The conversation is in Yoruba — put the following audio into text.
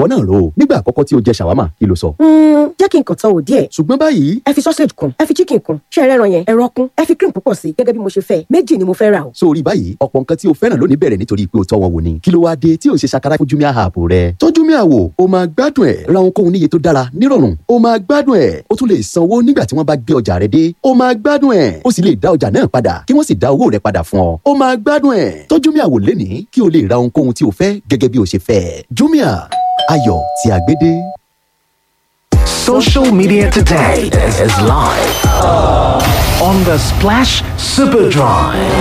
ìwọ náà rò ó nígbà àkọ́kọ́ tí o jẹ ṣàwámà kí ló sọ. jẹ́ kí n kàn tán wò díẹ̀ ṣùgbọ́n báyìí ẹ fi sausage kun ẹ fi chicken kun ṣé ẹ rẹ́ran yẹn ẹran kun ẹ fi cream púpọ̀ sí gẹ́gẹ́ bí mo ṣe fẹ́ méjì ni mo fẹ́ rà o. sórí báyìí ọ̀pọ̀ nǹkan tí o fẹ́ràn lónìí bẹ̀rẹ̀ nítorí pé o tọ́ wọn wò ni kí ló wáá dé tí o ṣe ṣàkárá fún Jumia app rẹ tọ́ Jumia wò o máa gbádùn ẹ̀ ra ohunkóhun níye tó dára nírọ̀rùn o máa gbádùn ẹ̀ o tún lè sanwó nígbà tí wọ́n bá gbé ọjà rẹ dé o máa gbádùn ẹ̀ o sì lè dá ọjà náà padà kí wọ́n sì dá owó rẹ padà fún ọ o máa gbádùn ẹ̀ tọ́ Jumia wò lénìí kí o lè ra ohunkóhun tí o fẹ́ gẹ́gẹ́ bí o ṣe fẹ́ Jumia ayọ̀ tí a gbé dé. Social media today is live on the Splash Superdrive.